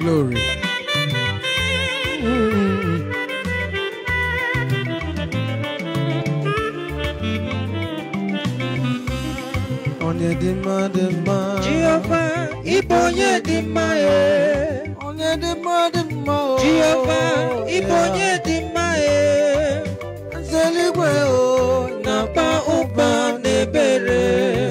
glory. Onye dị mma dị mma. Jehova ịbụ onye dị mma e Onye dị mma dị mma o. Jehova ịbụ onye dị mma e Nze eluigwe o. na-akpa ụba n'ebere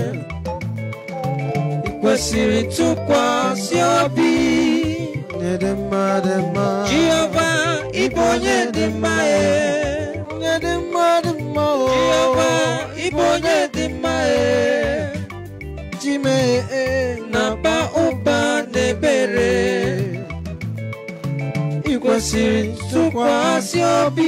ị kwesịrị ntụkwasị obi Onye dị mma dị mma. Jehova ịbụ onye dị mma e Onye dị mma dị mma o. Jehova ịbụ onye dị mma e Chime e. na-akpa ụba n'ebere ị kwesịrị ntụkwasị obi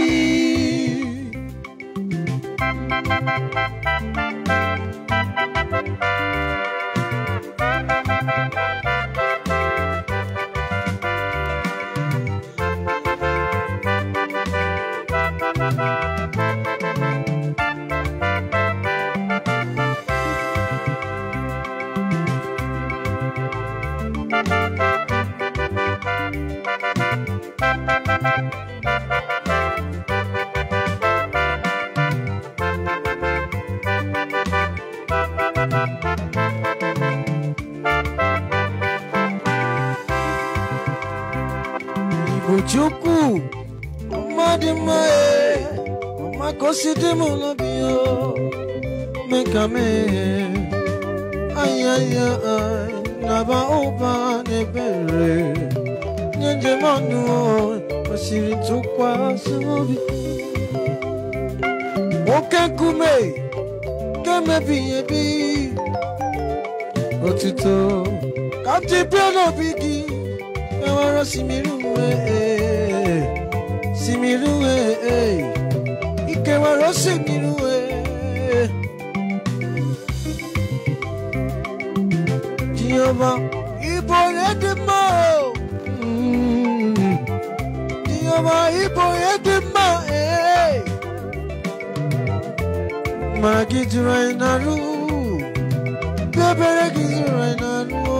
Igbo Chukwu. Mmadụ mma e. Ọma ka o si dị m n'obi o. Mee ka mee. Ayaya naba ụba n'ebere. Nye njem ọnụ o. Kwesịrị ntụkwasị obi. Nwoke nkume. Nke mebighị ebi. Otuto. Ka m ji bịa n'obi gị. Ewere osimiri uwe Osimiri uwe Ikewere osimiri uwe Jehova ịbụ onye dị mma o. Mm. Jehova ịbụ onye dị mma ee. Ma gị jụrụ anyị n'arụ Ebere gị jụrụ anyị n'arụ o.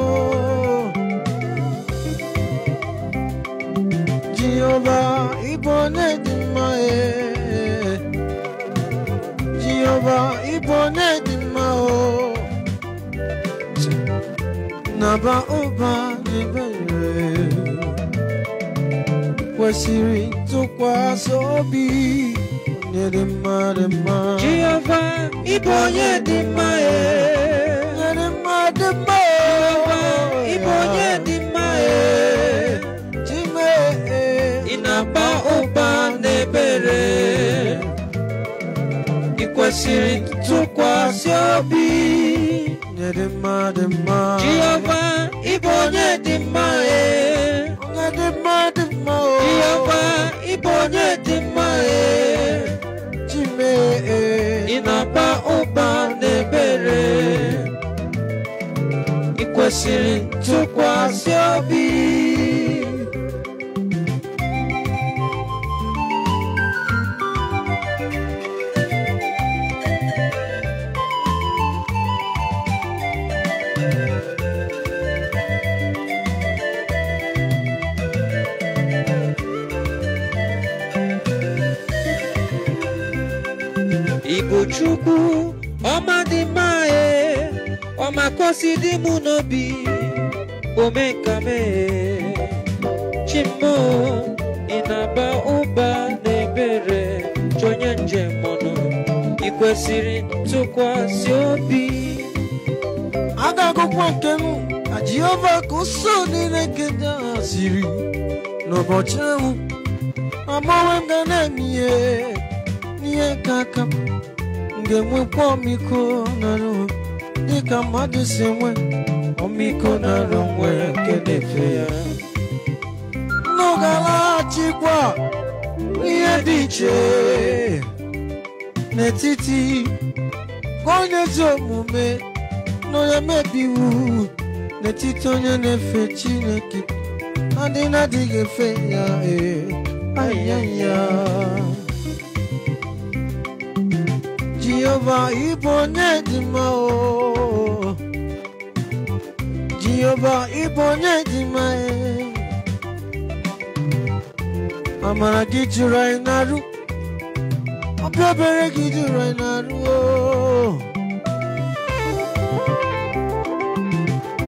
Jehova ịbụ onye dị mma ee. Jehova ịbụ onye dị mma o naba ụba n'ebere kwesịrị ntụkwasị obi onye dị mma dị mma Jehova ịbụ onye dị mma e onye dị mma dị mma Jehova ịbụ onye dị mma e Chime ị na-agba ụba n'ebere ị kwesịrị ntụkwasị obi onye dị mma dị mma Jehova ịbụ onye dị mma e onye dị mma dị mma o Jehova ịbụ onye dị mma e Chime ị na-agba ụba n'ebere ị kwesịrị ntụkwasị obi Igbo Chukwu ọma dị mma e ọma kosi dị mụ n'obi omekame chimo ị na-aba ụba n'ebere chọnye njem ọnụ ị kwesịrị ntụkwasị obi agakụkwa nke m ka jehova ka ụsọ niile nke ndị agha siri n'ụbọchị ahụ agbanwe m ga na-eme ihe n'ihe ka aka m m ga-enwekwa ọmịiko nara onwe m dịka mmadụ si enwe ọmịiko nara onwe ya nke na-efe ya nnu ga-alaghachikwa ihe dị iche n'etiti onye ezi omume na onye mebi iwu n'etiti onye na-efe chineke adị na-adịghị efe ya ee ayaya jehova ịbụ onye dị mma o jehova ịbụ onye dị mma ee amara gị jụrụ anyị n'arụ ọbịa obere gị jụrụ anyị n'arụ o